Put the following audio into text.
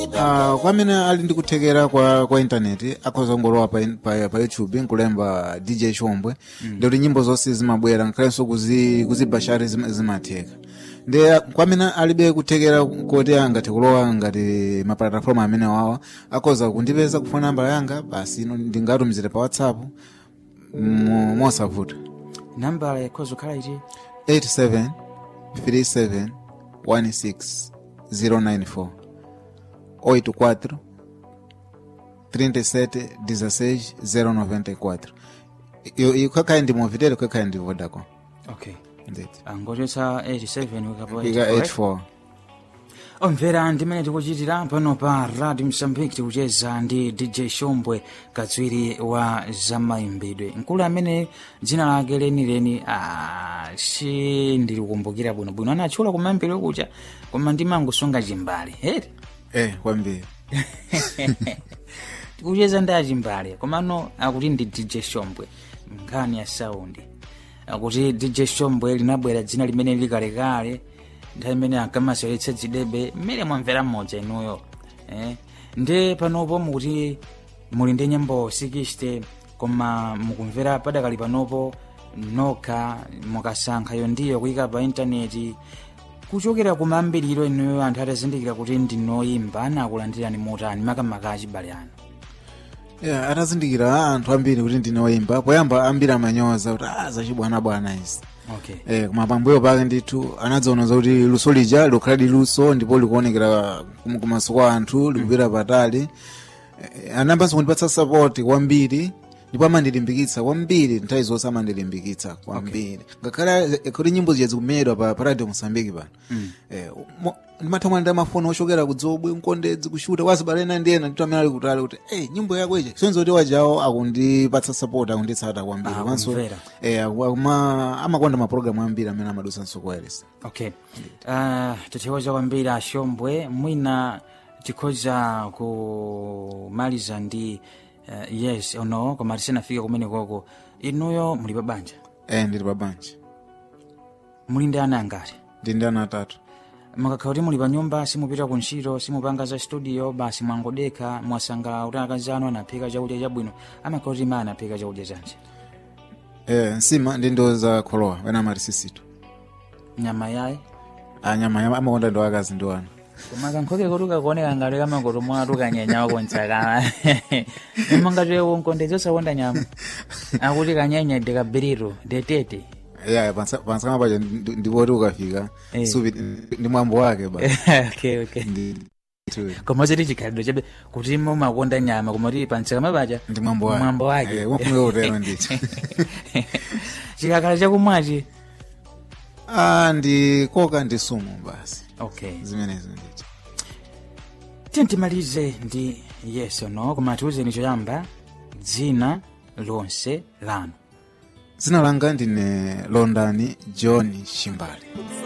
Uh, kwa amene ali ndi kuthekera kwa, kwa intaneti akhoza kungolowa pa, in- pa, pa youtube nkulemba dj chombwe mm. ndikuti nyimbo zonse zimabwera nkhalenso kuzi, kuzibashari zim- zimatheka ndi kwa amene alibe kuthekera koti angathe kulowa ngati maplatform amene wawa akhoza kundipeza kufuna nambala yanga basi ino ndingatumizire pa whatsapp mo- mosavuta nambala yakhoza kukhala iti 87 37 16 094 84 37 16 094 iyo iyo kakhayi ndi movitel kakhayi ndi vodacom okay ndeti angochotsa 87 ukapoa ika 84 omvera ndimene tikuchitira pano pa radio msambiki tikucheza ndi dj shombwe katswiri wa zamayimbidwe mkulu amene dzina lake lenileni ah, si ndilikumbukira bwinobwino anatchula kumayimbidwe kucha koma ndimangosunga chimbali heti eh kwambiri tikucheza ndi achimbali komano akuti ndi dj shombwe nkhani ya saundi akuti dj shombwe linabwera dzina limene likalekale nthawi imene ankamaseweretsa dzidebe mmene mwamvera mmodza inuyo eh? ndi panopo mukuti muli ndi nyimbo 60 koma mukumvera padakali panopo nokha mukasankhayo ndiyo kuyika pa intaneti kuchokera kumayambiriro inuyo anthu atazindikira kuti ndinoyimba anakulandirani motani makamaka achibale anu yeah, atazindikira anthu ambiri kuti ndine woyimba poyamba ambiri amanyoza kuti ah zachibwanabwana izi okay eh, koma pambuyo pake ndithu anadzaonoza kuti luso lija likhaladi luso ndipo likuonekera kum- kumaso kwa anthu likupita patali eh, anayambanso kundipatsa sapoti kwambiri ndipo amandilimbikitsa kwambiri nthawi zonse amandilimbikitsa kwambiri ngakhale eh, kuti nyimbo zija zikumenyedwa pa, pa radio mosambiki pano eh, mo- ndimathamwa ndi amafoni ochokera kudzobwe mkondedzi kushuta wazibalena ndiyena ndito amene ali kutali kuti hey, nyimbo yako ije sonzo kuti wajawo akundipatsa support akunditsata kwambiri Ah, komanso kumvera. eh, akuma- amakonda mapulogalamu ambiri amene amadusa wireless okay uh, tithokoza kwambiri ashombwe mwina tikhoza kumaliza ndi uh, yes or no koma tisanafike kumene koko inuyo muli pa banja eh, ndili pa banja muli ndi ana angati ndi ndi ana atatu mukakhala kuti muli pa nyumba simupita ku ntchito simupanga za studio basi mwangodekha mwasangalala kuti akazi anu anaphika chakudya chabwino amakhala kuti ma anaphika chakudya chanji eh, nsima ndi ndo za kholowa wena amati sisitu nyama yaye anyama nyama amakonda ndo akazi ndi wana koma kankhoke kuti kakuoneka ngati kamakoto mwatu kanyenya wakontsakana imangati wonkondedzi osakonda nyama akuti kanyenya ndikabiriro ndetete yeah, pansakama paja ndi- ndipoti ukafika Eh. supi ndi mwambo wake ba okay, okay. ndi koma chiti chikhalidwe chabe kuti mumakonda nyama koma kuti pantsakama paja ndi mwambo wake mwambo wake eh, wafunika utero ndicho chikakhala chakumwachi ah, ndi koka ndi sumu basi okay zimenezo ndicho tintimalize ndi yes or no koma tiuzeni choyamba dzina lonse lanu dzina langa ndine londani john shimbali